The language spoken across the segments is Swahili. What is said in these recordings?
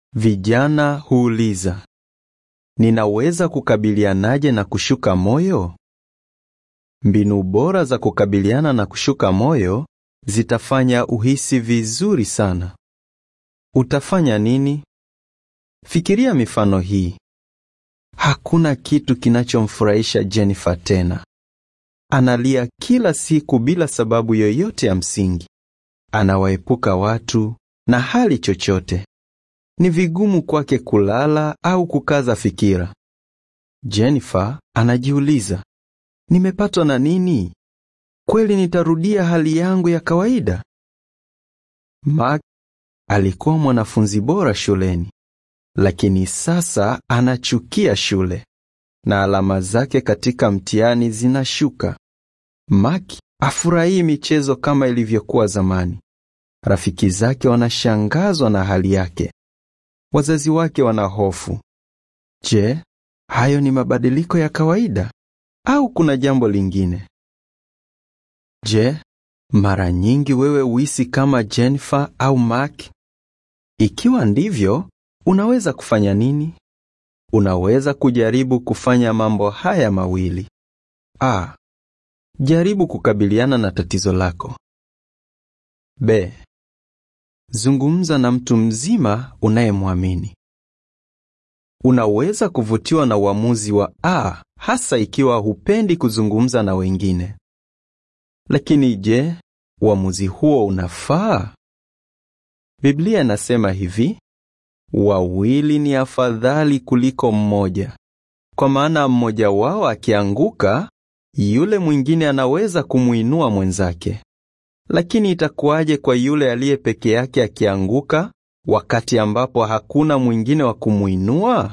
Vijana huuliza, ninaweza kukabilianaje na kushuka moyo? Mbinu bora za kukabiliana na kushuka moyo zitafanya uhisi vizuri sana. Utafanya nini? Fikiria mifano hii. Hakuna kitu kinachomfurahisha Jennifer tena. Analia kila siku bila sababu yoyote ya msingi. Anawaepuka watu na hali chochote. Ni vigumu kwake kulala au kukaza fikira. Jennifer anajiuliza, nimepatwa na nini? Kweli nitarudia hali yangu ya kawaida? Mark alikuwa mwanafunzi bora shuleni, lakini sasa anachukia shule na alama zake katika mtihani zinashuka. Mark afurahii michezo kama ilivyokuwa zamani. Rafiki zake wanashangazwa na hali yake. Wazazi wake wana hofu. Je, hayo ni mabadiliko ya kawaida au kuna jambo lingine? Je, mara nyingi wewe huhisi kama Jennifer au Mark? Ikiwa ndivyo, unaweza kufanya nini? Unaweza kujaribu kufanya mambo haya mawili. A. Jaribu kukabiliana na tatizo lako. B. Zungumza na mtu mzima unayemwamini. Unaweza kuvutiwa na uamuzi wa A hasa ikiwa hupendi kuzungumza na wengine. Lakini je, uamuzi huo unafaa? Biblia inasema hivi: wawili ni afadhali kuliko mmoja, kwa maana mmoja wao akianguka, yule mwingine anaweza kumuinua mwenzake. Lakini itakuwaje kwa yule aliye peke yake akianguka, wakati ambapo hakuna mwingine wa kumuinua?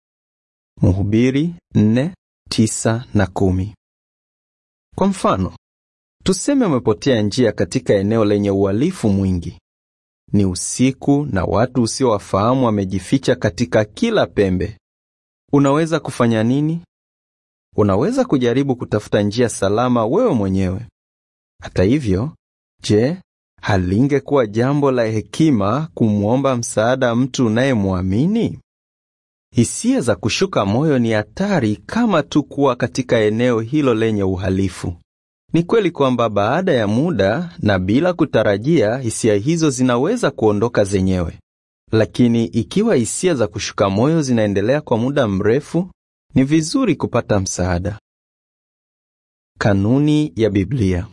Mhubiri nne, tisa na kumi. Kwa mfano, tuseme umepotea njia katika eneo lenye uhalifu mwingi. Ni usiku na watu usiowafahamu wamejificha katika kila pembe. Unaweza kufanya nini? Unaweza kujaribu kutafuta njia salama wewe mwenyewe. Hata hivyo, je, halingekuwa jambo la hekima kumwomba msaada mtu unayemwamini? Hisia za kushuka moyo ni hatari kama tu kuwa katika eneo hilo lenye uhalifu. Ni kweli kwamba baada ya muda na bila kutarajia, hisia hizo zinaweza kuondoka zenyewe. Lakini ikiwa hisia za kushuka moyo zinaendelea kwa muda mrefu, ni vizuri kupata msaada. Kanuni ya Biblia.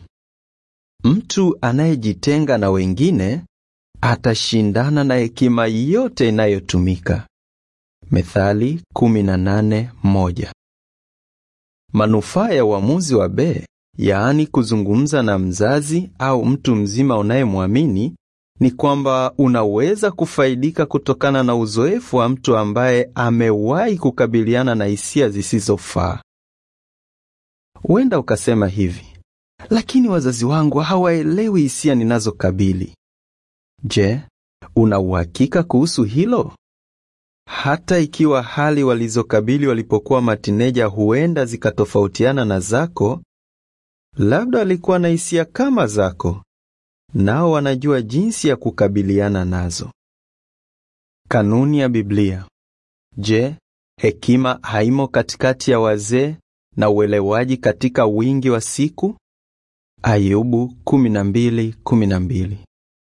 Mtu anayejitenga na wengine atashindana na hekima yote inayotumika. Methali 18:1. Manufaa ya uamuzi wa B, yaani kuzungumza na mzazi au mtu mzima unayemwamini, ni kwamba unaweza kufaidika kutokana na uzoefu wa mtu ambaye amewahi kukabiliana na hisia zisizofaa. Huenda ukasema hivi: lakini wazazi wangu hawaelewi hisia ninazokabili. Je, una uhakika kuhusu hilo? Hata ikiwa hali walizokabili walipokuwa matineja huenda zikatofautiana na zako, labda walikuwa na hisia kama zako, nao wanajua jinsi ya kukabiliana nazo. Kanuni ya Biblia. Je, hekima haimo katikati ya wazee na uelewaji katika wingi wa siku? Ayubu 12:12.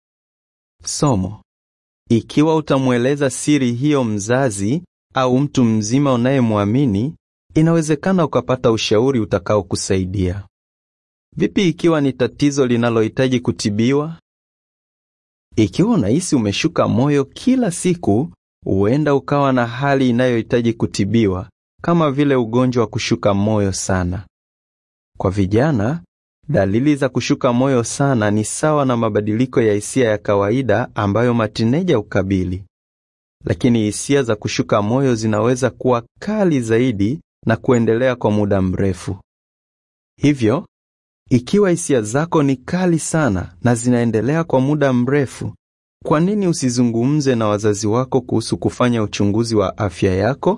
Somo: ikiwa utamweleza siri hiyo mzazi au mtu mzima unayemwamini, inawezekana ukapata ushauri utakaokusaidia. Vipi ikiwa ni tatizo linalohitaji kutibiwa? Ikiwa unahisi umeshuka moyo kila siku, huenda ukawa na hali inayohitaji kutibiwa, kama vile ugonjwa wa kushuka moyo sana. Kwa vijana, dalili za kushuka moyo sana ni sawa na mabadiliko ya hisia ya kawaida ambayo matineja hukabili. Lakini hisia za kushuka moyo zinaweza kuwa kali zaidi na kuendelea kwa muda mrefu. Hivyo, ikiwa hisia zako ni kali sana na zinaendelea kwa muda mrefu, kwa nini usizungumze na wazazi wako kuhusu kufanya uchunguzi wa afya yako?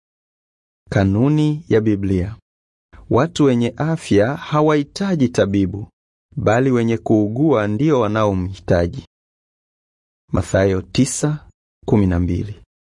Kanuni ya Biblia. Watu wenye afya hawahitaji tabibu, bali wenye kuugua ndio wanaomhitaji. Mathayo 9:12.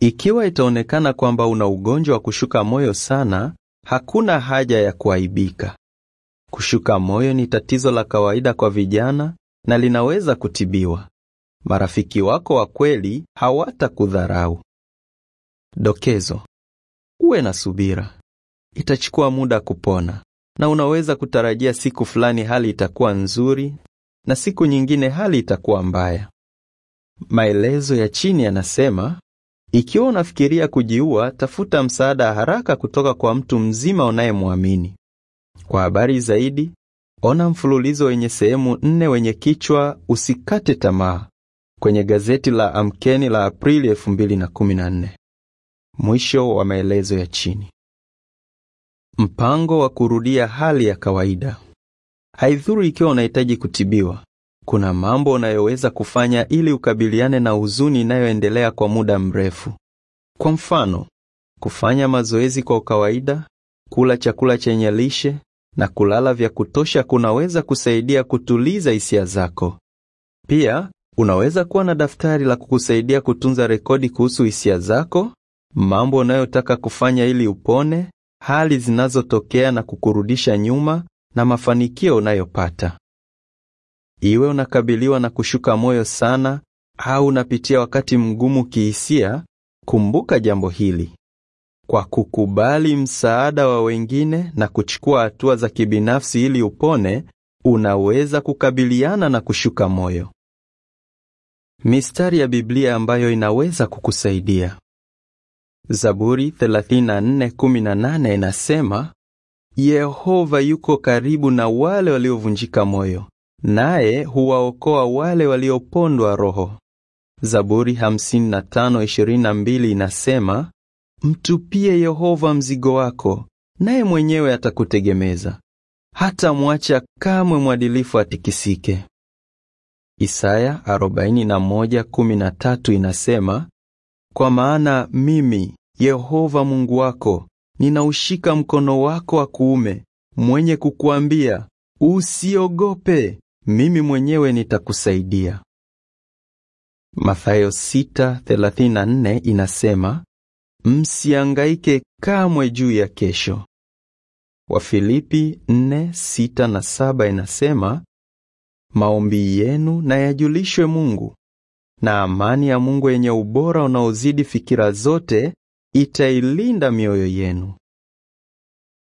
Ikiwa itaonekana kwamba una ugonjwa wa kushuka moyo sana, hakuna haja ya kuaibika. Kushuka moyo ni tatizo la kawaida kwa vijana na linaweza kutibiwa. Marafiki wako wa kweli hawatakudharau. Dokezo: uwe na subira, itachukua muda kupona, na unaweza kutarajia siku fulani hali itakuwa nzuri na siku nyingine hali itakuwa mbaya. Maelezo ya chini yanasema, ikiwa unafikiria kujiua, tafuta msaada haraka kutoka kwa mtu mzima unayemwamini. Kwa habari zaidi, ona mfululizo wenye sehemu nne wenye kichwa usikate tamaa kwenye gazeti la Amkeni la Aprili 2014. Mwisho wa maelezo ya chini. Mpango wa kurudia hali ya kawaida. Haidhuru ikiwa unahitaji kutibiwa, kuna mambo unayoweza kufanya ili ukabiliane na huzuni inayoendelea kwa muda mrefu. Kwa mfano, kufanya mazoezi kwa kawaida, kula chakula chenye lishe na kulala vya kutosha kunaweza kusaidia kutuliza hisia zako. Pia, unaweza kuwa na daftari la kukusaidia kutunza rekodi kuhusu hisia zako, mambo unayotaka kufanya ili upone, hali zinazotokea na kukurudisha nyuma na mafanikio unayopata. Iwe unakabiliwa na kushuka moyo sana au unapitia wakati mgumu kihisia, kumbuka jambo hili. Kwa kukubali msaada wa wengine na kuchukua hatua za kibinafsi ili upone, unaweza kukabiliana na kushuka moyo. Mistari ya Biblia ambayo inaweza kukusaidia. Zaburi 34:18 inasema, Yehova yuko karibu na wale waliovunjika moyo, naye huwaokoa wale waliopondwa roho. Zaburi 55:22 inasema, Mtupie Yehova mzigo wako, naye mwenyewe atakutegemeza. Hata mwacha kamwe mwadilifu atikisike. Isaya 41:13 inasema, Kwa maana mimi Yehova Mungu wako ninaushika mkono wako wa kuume, mwenye kukuambia usiogope, mimi mwenyewe nitakusaidia. Mathayo 6:34 inasema, msiangaike kamwe juu ya kesho. Wafilipi 4:6 na 7 inasema, maombi yenu na yajulishwe Mungu, na amani ya Mungu yenye ubora unaozidi fikira zote itailinda mioyo yenu.